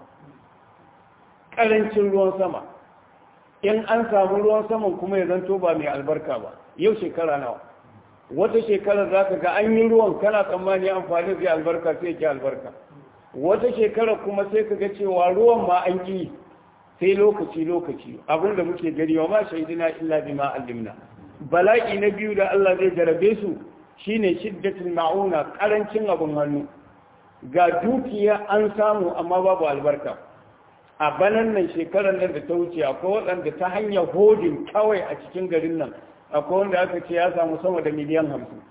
karancin ruwan sama in an samu ruwan saman kuma ya zanto ba mai albarka ba yau shekara nawa wata shekarar za ka ga an yi ruwan kana tsammani amfani zai albarka sai ke albarka wata shekarar kuma sai ka ga cewa ruwan ma an ƙi sai lokaci lokaci abin da muke gari wa ma shaidina illa bima allimna bala'i na biyu da Allah zai jarabe su shine shiddatul ma'una karancin abin hannu ga dukiya an samu amma babu albarka a banan nan shekarar nan da ta wuce akwai waɗanda ta hanyar hodin kawai a cikin garin nan akwai wanda aka ce ya samu sama da miliyan hamsin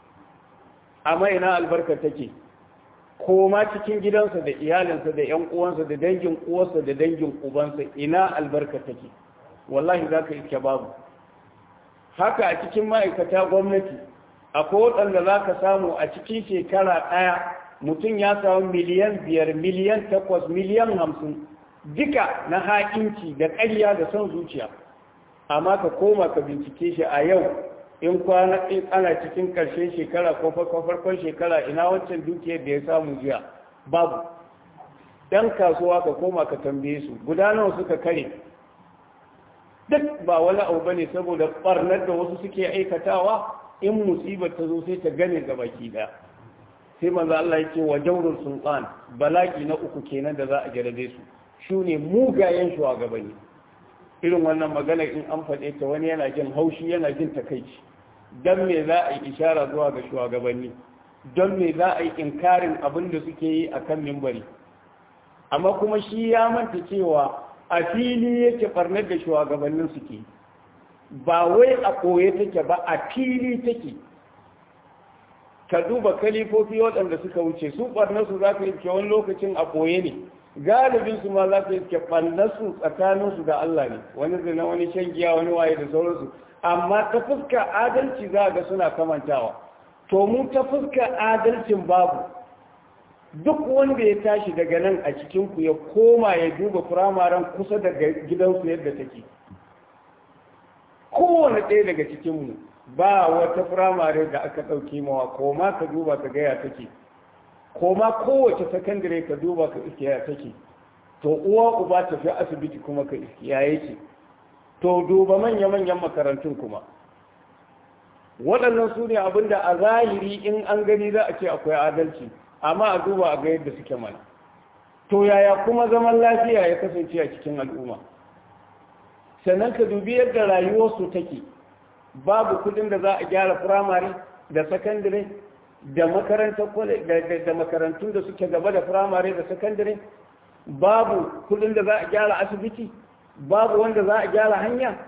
amma ina albarka take ko ma cikin gidansa da iyalinsa da yan uwansa da dangin uwarsa da dangin ubansa ina albarka take wallahi za ka iske babu haka a cikin ma'aikata gwamnati akwai waɗanda za ka samu a cikin shekara ɗaya mutum ya samu miliyan biyar miliyan takwas miliyan hamsin duka na haƙinci da ƙarya da son zuciya amma ka koma ka bincike shi a yau in kwana in ana cikin ƙarshen shekara ko farkon shekara ina wancan dukiyar da ya samu jiya babu dan kasuwa ka koma ka tambaye su gudanar suka kare duk ba wani abu bane saboda barnar da wasu suke aikatawa in musibar ta zo sai ta gane ga baki daya sai manzo Allah yake wa jawrul sultan balaki na uku kenan da za a jarabe su shine mugayen shugabanni irin wannan magana in an faɗe ta wani yana jin haushi yana jin takaici don me za a yi ishara zuwa ga shugabanni don me za a yi inkarin abin da suke yi a kan mimbari amma kuma shi ya manta cewa a fili yake barnar da shugabannin suke ba wai a koye take ba a fili take ka duba kalifofi waɗanda suka wuce su barnarsu za ka yi wani lokacin a koye ne galibin su ma za ka yi su tsakaninsu da Allah ne wani zina wani shan giya wani waye da sauransu amma ta fuska adalci za ga suna kamantawa to mu ta fuska adalcin babu duk wanda ya tashi daga nan a cikinku ya koma ya duba firamaren kusa da gidansu yadda take kowane ɗaya daga cikinmu ba wata firamare da aka ɗauki mawa koma ka duba ka gaya take koma kowace sakandare ka duba ka iskiya take to uwa uba tafi asibiti kuma ka iskiya yake to duba manya-manyan makarantun kuma waɗannan su ne abinda a zahiri in an gani za a ce akwai adalci amma a duba a ga yadda suke mana to yaya kuma zaman lafiya ya kasance a cikin al'umma sannan ka dubi yadda rayuwarsu take babu kudin da za a gyara firamare da sakandare da da makarantun da suke gaba da firamare da sakandare babu kudin da za a gyara asibiti babu wanda za a gyara hanya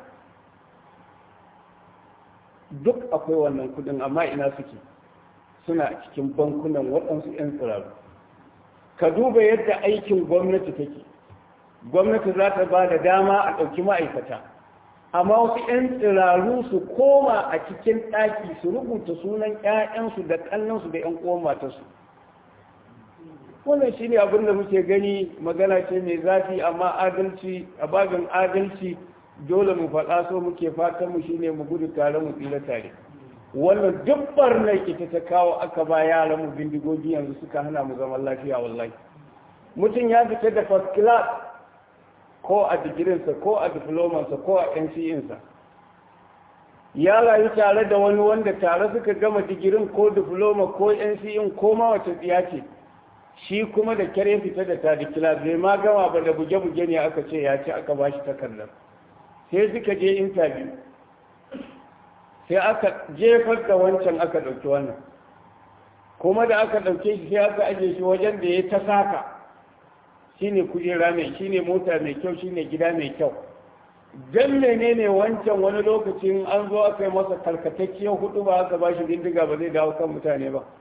duk akwai wannan kudin amma ina suke suna cikin bankunan waɗansu 'yan tsiraru ka duba yadda aikin gwamnati take gwamnati za ta ba da dama a ɗauki ma'aikata amma wasu 'yan tsiraru su koma a cikin ɗaki su rubuta sunan 'ya'yansu da ƙannansu da 'yan uwan matarsu wannan shi ne abin da muke gani magana ce mai zafi amma adalci a babin adalci dole mu faɗa so muke fatan mu shine mu gudu tare mu tsira tare wannan duk barnar ita ta kawo aka ba yaran mu bindigogi yanzu suka hana mu zaman lafiya wallahi mutum ya fita da first class ko a digirinsa ko a diplomansa ko a NCEnsa ya rayu tare da wani wanda tare suka gama digirin ko diploma ko NCE ko ma wace tsiya ce shi kuma da kyar fita da ta dikila bai ma gama ba da buge-buge ne aka ce ya ci aka bashi takardar sai suka je interview sai aka jefar da wancan aka ɗauki wannan kuma da aka ɗauke shi sai aka ajiye shi wajen da ya ta saka shine kujera mai shine mota mai kyau shine gida mai kyau dan menene wancan wani lokacin an zo aka yi masa karkatacciyar hudu ba aka bashi bindiga ba zai dawo kan mutane ba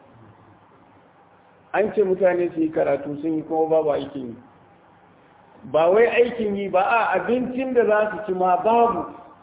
an ce mutane su yi karatu sun yi kuma babu aikin yi ba wai aikin yi ba a abincin da za su ci ma babu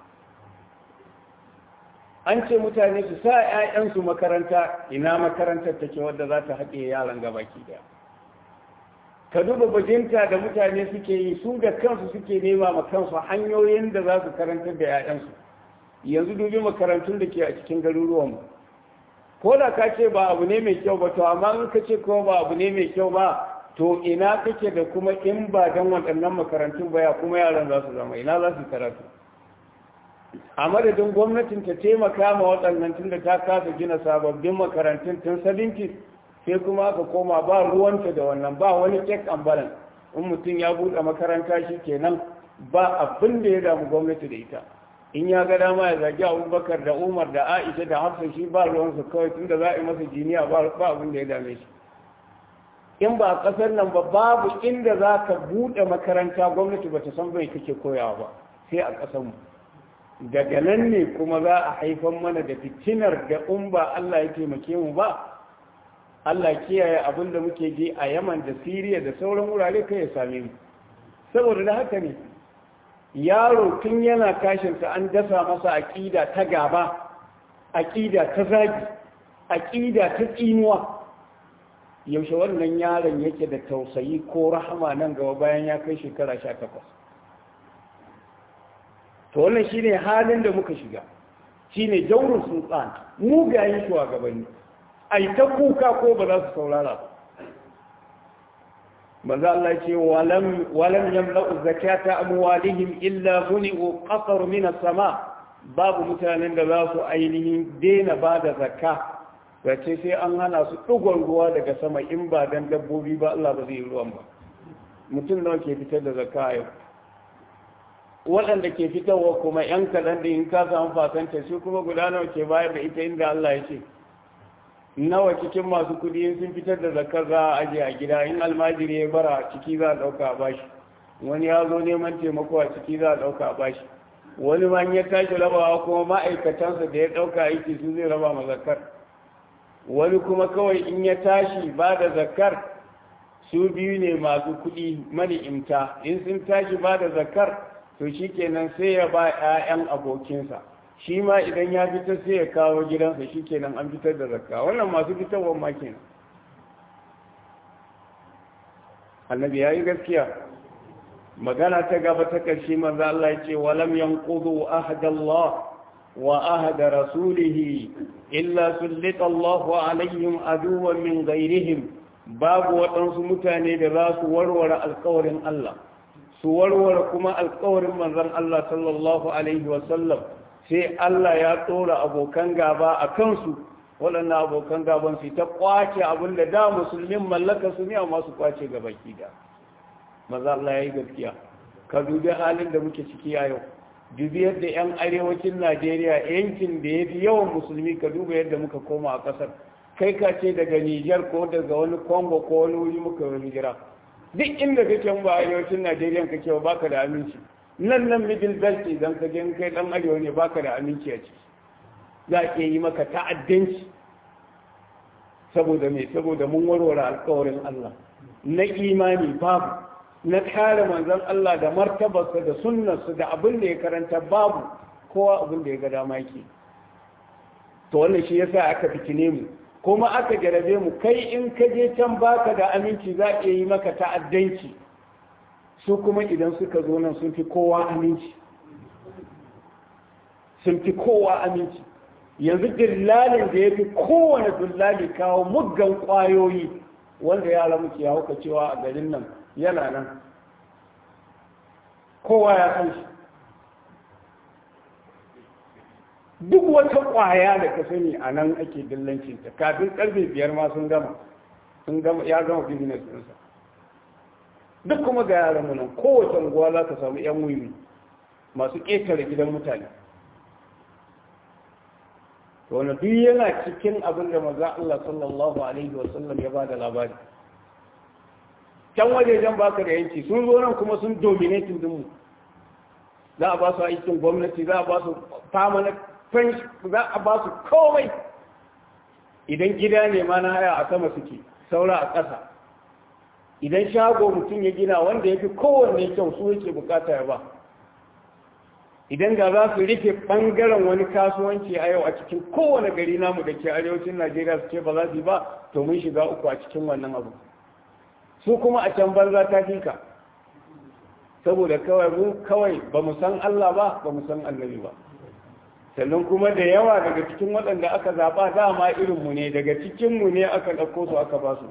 an ce mutane su sa 'ya'yansu makaranta ina makarantar take wadda za ta haɗe yaran gabaki daya ka duba bajinta da mutane suke yi su da kansu suke nema ma kansu hanyoyin da za su karantar da 'ya'yansu yanzu dubi makarantun da ke a cikin garuruwanmu ko da ka ce ba abu ne mai kyau ba to amma in ka ce kuma ba abu ne mai kyau ba to ina kake da kuma in ba don waɗannan makarantun ba ya kuma yaran za su zama ina za su karatu a madadin gwamnatin ta taimaka ma waɗannan tun da ta kasa gina sababbin makarantun tun 70 sai kuma aka koma ba ruwanta da wannan ba wani check and balance in mutum ya buɗe makaranta shi kenan ba abin da ya damu gwamnati da ita in ya ga dama ya zagi abubakar da umar da aisha da hafsa shi ba ruwansu kawai tun da za a yi masa jiniya ba abin da ya dame shi in ba a ƙasar nan ba babu inda za ka buɗe makaranta gwamnati ba ta san bai kake koyawa ba sai a ƙasarmu daga nan ne kuma za a haifan mana da fitinar da in ba Allah ya taimake mu ba Allah kiyaye abin da muke ji a Yaman da Siriya da sauran wurare kai ya same mu saboda da haka ne yaro tun yana kashinsa an dasa masa aƙida ta gaba aƙida ta zagi aƙida ta tsinuwa yaushe wannan yaron yake da tausayi ko rahama nan gaba bayan ya kai shekara sha takwas to wannan shine halin da muka shiga shine jaurin sultan mugayen shugabanni ai ta kuka ko ba za su saurara ba manzo Allah ce walam walam yamla'u zakata amwalihim illa muni'u qatar min as-sama babu mutanen da za su ainihin daina ba da zakka wace sai an hana su dugon ruwa daga sama in ba dan dabbobi ba Allah ba zai yi ruwan ba mutum nawa ke fitar da zakka yau waɗanda ke fitarwa kuma ‘yan kaɗan da in ka samu fasanta su kuma guda nawa ke bayar da ita inda Allah ya ce nawa cikin masu kudi sun fitar da zakar za a ajiye a gida in almajiri ya bara ciki za a ɗauka a bashi wani ya zo neman taimako a ciki za a ɗauka a bashi wani ma ya tashi rabawa kuma ma'aikatansa da ya ɗauka aiki su zai raba ma zakar wani kuma kawai in ya tashi ba da zakar su biyu ne masu kuɗi mani'imta in sun tashi ba da zakar to shi kenan sai ya ba 'ya'yan abokinsa shi ma idan ya fitar sai ya kawo gidansa shi kenan an fitar da zakka wannan masu fitarwar ma kenan annabi ya yi gaskiya magana ta gaba ta ƙarshe manzo Allah ya ce walam yanqudu ahadallah wa ahada rasulihi illa sullita Allahu alaihim aduwwan min ghairihim babu waɗansu mutane da za su warware alƙawarin Allah su warware kuma alƙawarin manzon Allah sallallahu alaihi wa sallam sai Allah ya tsora abokan gaba a kansu waɗannan abokan gaban su ta kwace abin da da musulmin mallaka su ne amma su kwace gaba da maza Allah ya yi gaskiya ka dubi halin da muke ciki a yau dubi yadda 'yan arewacin Najeriya yankin da ya fi yawan musulmi ka duba yadda muka koma a ƙasar kai ka ce daga Nijar ko daga wani Congo ko wani wuri muka wani hijira duk inda kake ba arewacin Najeriya kake ba baka da aminci nan nan middle belt idan ka je kai dan arewa ne baka da aminci a ciki za a yi maka ta'addanci saboda me saboda mun warware alkawarin Allah na imani babu na kare manzon Allah da martabarsa da sunnarsa da abin da ya karanta babu kowa abin da ya ga dama yake to wannan shi yasa aka fitine mu kuma aka jarabe mu kai in ka je can baka da aminci za a yi maka ta'addanci su kuma idan suka zo nan sun fi kowa aminci sun fi kowa aminci yanzu dillalin da ya fi kowane dillali kawo muggan kwayoyi wanda yara muke hauka cewa a garin nan yana nan kowa ya san shi duk wata kwaya da ka sani a nan ake dillancinta kafin karfe biyar ma sun gama sun gama ya gama business ɗinsa duk kuma ga yaran mu nan kowace unguwa za ka samu yan wiwi masu ƙetare gidan mutane wani duk yana cikin abin da maza Allah sallallahu alaihi wasallam ya ba da labari can wajejen baka da yanci sun zo nan kuma sun dominating dinmu za a ba su aikin gwamnati za a ba su permanent french za a ba su komai idan gida ne ma na haya a sama suke saura a ƙasa idan shago mutum ya gina wanda ya fi kowanne kyau su yake bukata ya ba idan da za su rufe ɓangaren wani kasuwanci a yau a cikin kowane gari namu da ke arewacin najeriya su ce ba za su yi ba to mun shiga uku a cikin wannan abu su kuma a can banza ta fika saboda kawai mu kawai ba mu san Allah ba ba mu san annabi ba sannan kuma da yawa daga cikin waɗanda aka zaɓa dama irinmu ne daga cikinmu ne aka ɗauko su aka ba su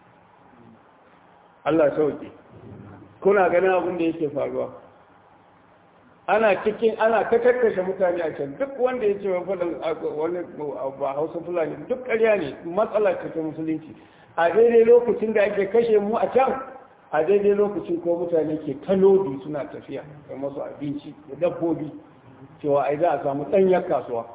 Allah sauke kuna ganin abin da yake faruwa ana cikin ana ta kakkashe mutane a can duk wanda ya ce wa faɗin wani ba hausa fulani duk ƙarya ne matsala ce ta musulunci a daidai lokacin da ake kashe mu a can a daidai lokacin ko mutane ke talodi suna tafiya da masu abinci da dabbobi cewa ai za a samu ɗanyar kasuwa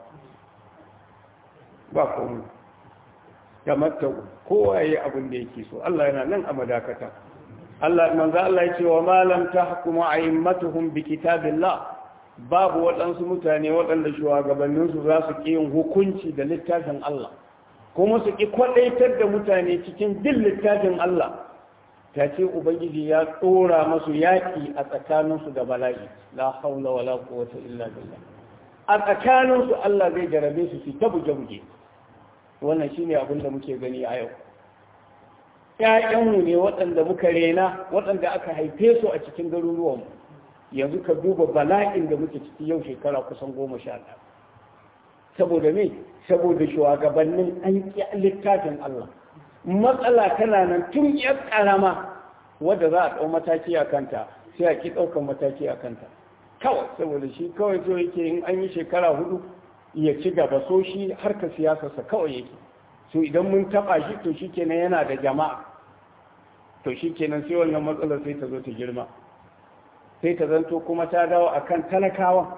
ba komu da matta kowa ya abin da yake so Allah yana nan a madakata Allah manzo Allah ya ce wa malam tahkumu a'immatuhum bi kitabillah babu waɗansu mutane waɗanda shugabanninsu za su ƙi yin hukunci da littafin Allah kuma su ƙi kwaɗaitar da mutane cikin bin littafin Allah ta ce ubangiji ya tsora masu yaƙi a tsakaninsu da bala'i la haula wala quwwata illa billah a tsakaninsu Allah zai jarabe su su ta buge-buge wannan shine abin da muke gani a yau ƴaƴanmu ne waɗanda muka rena waɗanda aka haife su a cikin garuruwanmu yanzu ka duba bala'in da muke ciki yau shekara kusan goma sha ɗaya saboda me saboda shugabannin an ƙi littafin Allah matsala tana nan tun ya ƙarama wadda za a ɗau mataki a kanta sai a ƙi ɗaukar mataki a kanta kawai saboda shi kawai so yake in an yi shekara hudu ya ci gaba so shi harka siyasarsa kawai yake so idan mun taɓa shi to shi kenan yana da jama'a to shi kenan sai wannan matsalar sai ta zo ta girma sai ta zanto kuma ta dawo akan talakawa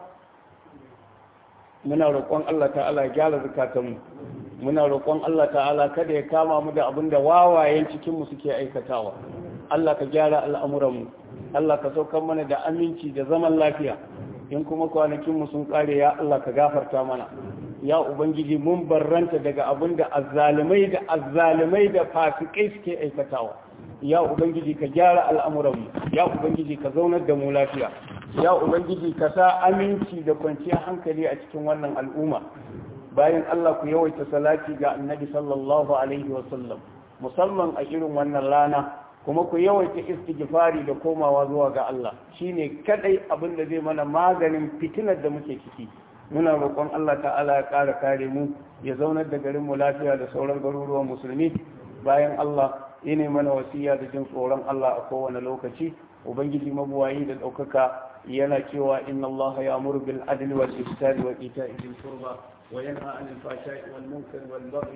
muna roƙon Allah ta'ala ya gyara zukatanmu muna roƙon Allah ta'ala kada ya kama mu da abin da wawayen cikinmu suke aikatawa Allah ka gyara al'amuranmu Allah ka saukar mana da aminci da zaman lafiya in kuma kwanakinmu sun ƙare ya Allah ka gafarta mana ya ubangiji mun barranta daga abin da azzalumai da azzalumai da fasikai suke aikatawa ya ubangiji ka gyara al'amuranmu ya ubangiji ka zaunar da mu lafiya ya ubangiji ka sa aminci da kwanciyar hankali a cikin wannan al'umma bayan Allah ku yawaita salati ga annabi sallallahu alaihi wasallam musamman a irin wannan rana kuma ku yawaita istighfari da komawa zuwa ga Allah shine kadai abin da zai mana maganin fitinar da muke ciki muna roƙon Allah ta'ala ya ƙara kare mu ya zaunar da garin mu lafiya da sauran garuruwan musulmi bayan Allah ine mana wasiya da jin tsoron Allah a kowane lokaci ubangiji mabuwayi da ɗaukaka yana cewa inna Allah ya amuru bil adli wal ihsani wa ita'i dhil qurba wa yanha 'anil fahsha'i wal munkari wal baghi